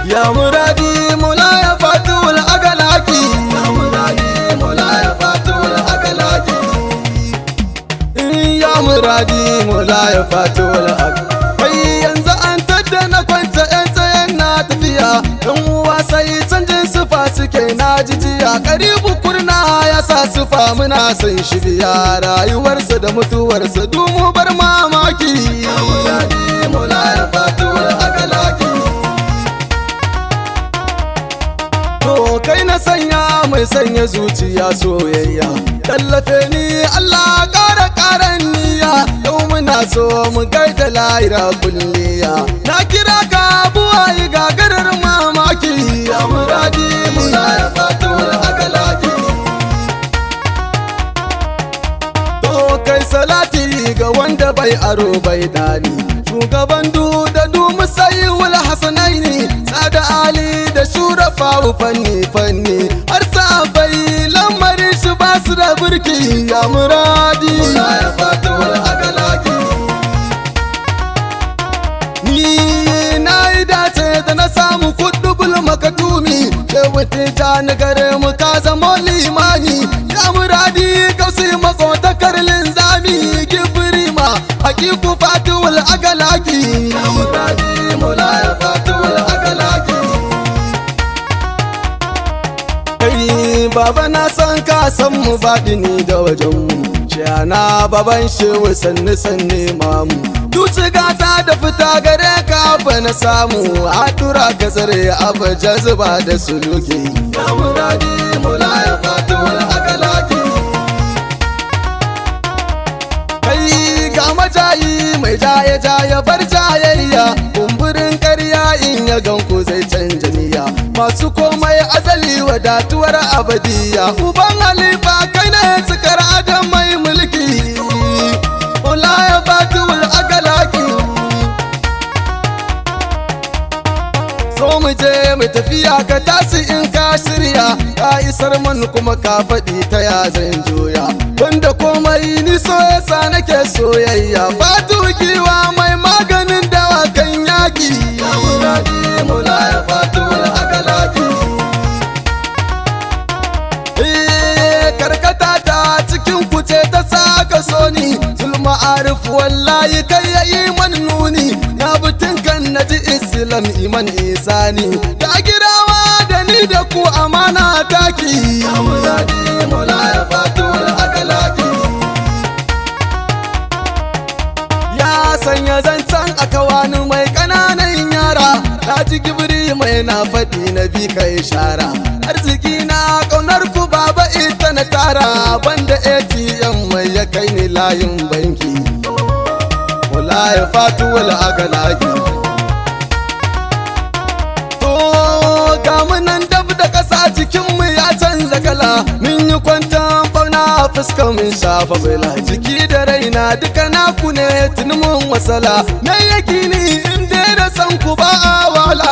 ya muradi mula ya fatul agalaki ya muradi mula ya fatul agalaki ya muradi mula ya fatul agalaki yanzu an tadda na kwanta yan tsayen na tafiya yan uwa sai canjin sufa suke na jijiya karibu kurna ya sa sufa muna son shi biya rayuwarsa da mutuwarsa dumu bar mamaki ya muradi mula ya fatul agalaki To kai na sanya mai sanya zuciya soyayya Tallafe ni Allah ƙara ƙaran niyya Yau muna so mu gaida lahira kulliya Na kira ka buwayi gagarar mamaki Ya muradi muna ya fatul agalaki To kai salati ga wanda bai aro bai dani Shugaban du da du musayi wal hasanaini Sada Ali da shurafa fanni fanni Har bai lamarin shi ba su da burki ya muradi ya fatul agalaki Ni na yi dace da na samu kudubul makadumi Shehu tijani gare mu ka zama limani Ya muradi kausi makotakar linzami Kifirima hakiku fatul agalaki Ya muradi mula ya fatul agalaki Kai baba na san ka san mu baɗini da wajen mu Shana baban shehu sanni sanni mamu Duci gata da fita gare ka fa na samu Haɗura ka tsare abu jazuba da suluki Ya muradi mula ya fatul agalaki Kai ga majayi mai jaye jaye bar jayayya Kumburin karya in ya ganku zai canja niyya Masu komai azali wadatuwar abadiya Uban halifa kai ne cikar adam mai mulki Ula ya fatul agalaki So mu je mu tafiya ka tasi in ka shirya Ka isar man kuma ka faɗi ta ya zan juya Wanda komai ni so yasa nake soyayya Fatu kiwa mai maganin dawakan yaki Ya muradi mula ya fatul agalaki Eh, karkata ta cikin kuce ta saka soni zulma arif wallahi kai yayi man nuni na butun kan naji islam iman isani ta girawa da ni da ku amana taki ya muradi mula ya fatul agalaki ya sanya zancen a kawani mai ƙananan yara na ji gibiri mai na faɗi na bi ka ishara arziki na ƙaunar ku baba ita na tara banda atm mai ya kai ni layin banki wala ya fatu wala agalaki to ga mu nan dab da ƙasa jikinmu ya canza kala mun yi kwantan fauna a fuskar mun shafa bala jiki da raina duka naku ne tun mun wasala na yaki ni in dai da san ku ba a wala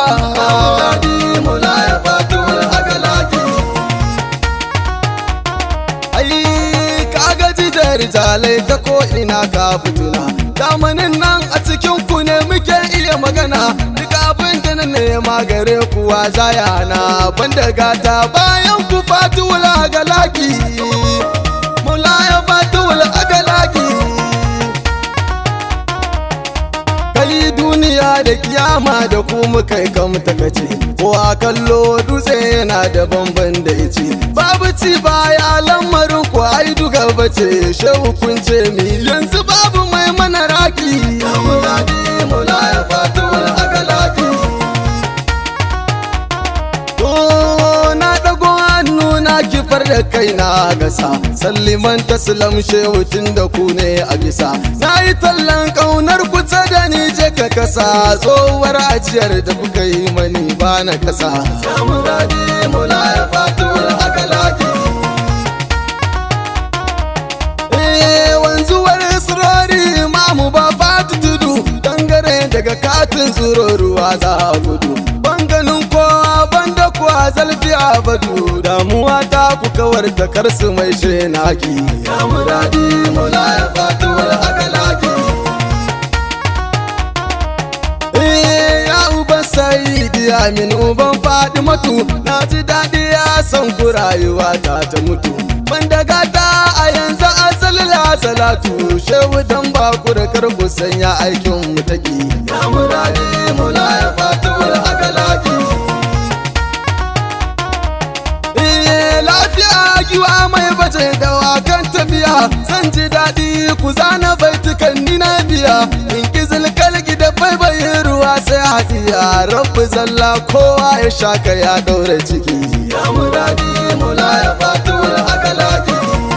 ai ka gaji da rijalai ta ko ina ka fituna zamanin nan a cikin ku ne muke iya magana duk abin da na nema gare kuwa zayana banda gata bayan ku fatuwul agalaki mulaya fatuwul agalaki kai duniya da kiyama da ku muka yi kamta kace ko a kallo dutse yana da bamban da ice babu ci baya lamarin ku ai duka bace shehu kun ce mi yanzu babu mai mana raki ya muradi mulaya fatul agalaki to na dago hannu na kifar da kaina gasa salliman taslam shehu tun da ku ne a bisa na yi tallan kaunar kusa da ni je ka kasa tsohuwar ajiyar da kuka yi mani ba na kasa samuradi mula ya fatul agalaki Eh, wanzuwar sirori mamu ba fatu tudu dangare daga katin tsoro ruwa za a gudu banganin kowa banda kuwa zalfi a badu damuwa ta ku kawar da karsu mai shenaki ya muradi mula ya fatul agalaki Eh, ya uban saidi Bilamin uban Fadimatu na ji daɗi ya san ku rayuwa ta ta mutu Banda gata a yanzu asalila salatu shehu dan bakura kar ku sanya aikin mu take ya muradi mula ya fatul agalaki Eh lafiya giwa mai baje da wakan tafiya zan ji daɗi ku zana baitukan ni na biya in kizil kalgi da baibayin ruwa sai hadiya rabbi zalla kowa ya shaka ya ɗaure ciki ya muradi mula ya fatul agalaki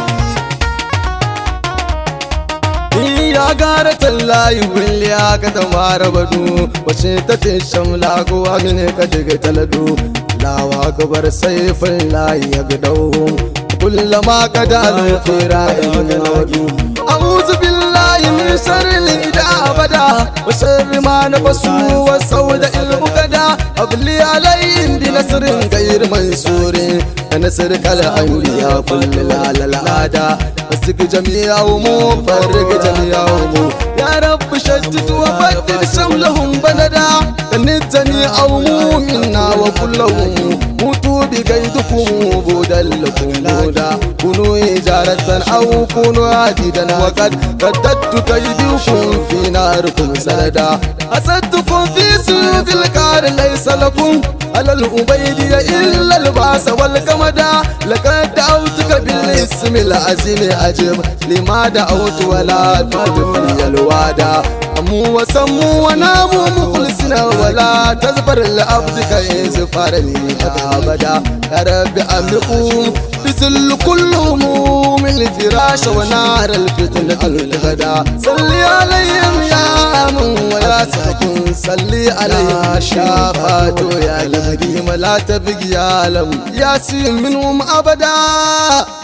ya gara tallayi wuli aka ta mara badu wace ta ce shamla kowa mine ka jiga talado lawa gabar saifin layi ya gidau kullama ka dalin fira in wadu a'udhu billahi min sharri ida abada wa sharri ma nafasu wa sauda ilbukada abli alayhim bi nasrin ghayr mansurin nasr kal anbiya kullu lalada fasik jami'ahum farq jami'ahum ya rabb shaddid wa baddil shamlahum balada kanitani awmu minna wa kullahum mutu bi gaidukum budal lakum buda kunu ijaratan aw kunu hadidan wa qad qaddatu kaydukum fi narikum salada asadtukum fi subil qar laysa lakum على الأبيد إلا الباس والكمدا لقد دعوتك بالاسم العظيم أجب لما دعوت ولا تدفني الوعد أمو وسمو ونامو مخلصنا ولا تزبر لعبدك إزفار لي أبدا يا رب أملكم بذل كل هموم الفراش ونار الفتنة الغدا صلي عليهم يا من ويا ساكن صلي عليهم شافات يا قديم لا تبقي يا لم ياسين منهم أبدا